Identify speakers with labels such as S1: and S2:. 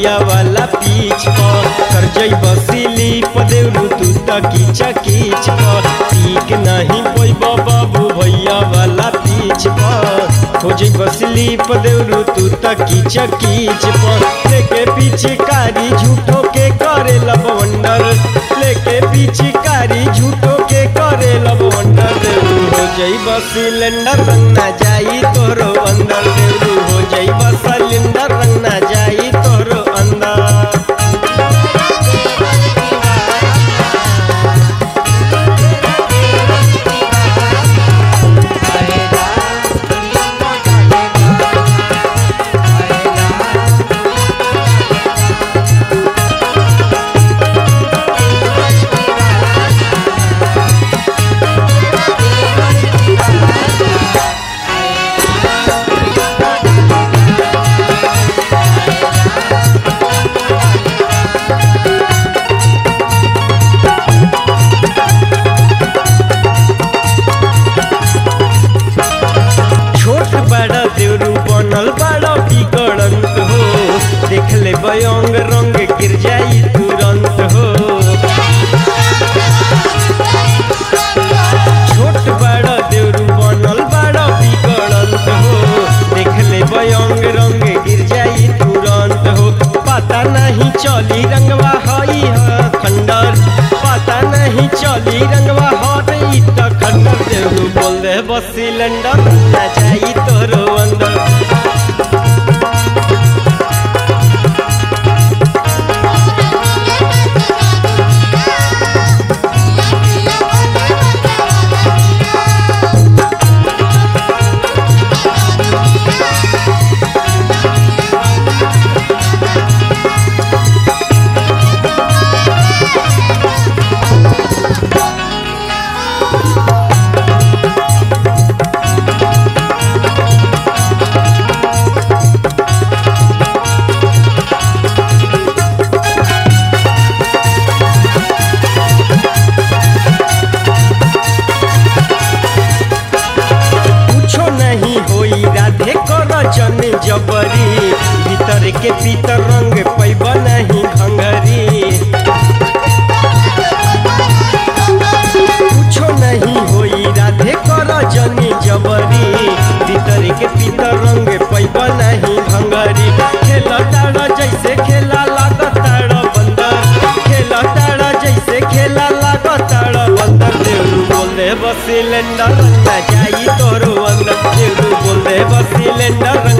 S1: भैया वाला पीछ पर कर जइब स्लीप देवरू तू त कीच कीच पर ठीक नहीं पैब बाबू भैया वाला पीछ पर हो जइब स्लीप देवरू तू त कीच कीच पर लेके पीछे कारी झूठो के करे लब वंडर लेके पीछे कारी झूठो के करे लब वंडर देवरू हो जइब सिलेंडर रंग ना जाई तोरो अंदर देवरू हो जइब सिलेंडर रंग ना जाई तोरो अंदर छोट बड़ा देवरू बनल बड़ा बिगड़ंत हो देख ले बयंग रंग गिर जाई तुरंत हो छोट बड़ा देवरू बनल बड़ा बिगड़ंत हो देख ले बयंग रंग गिर जाई तुरंत हो पता नहीं चली रंगवा हई ह खंडर पता नहीं चली रंगवा हई त खंडर देवरू बोल दे बस सिलेंडर ना जाई तोरो अंदर कुछो नहीं होई राधे कर जन जबरी भीतर के भीतर रंग पैब नहीं घंगरी कुछो नहीं होई राधे कर जन जबरी भीतर के भीतर रंग पैब नहीं घंगरी खेला तारा जैसे खेला लागताड़ बंदर खेला तारा जैसे खेला लागताड़ बंदर देवरू बोल दे बस सिलेंडर ना जाई तोरो अंदर देवरू बोल दे बस सिलेंडर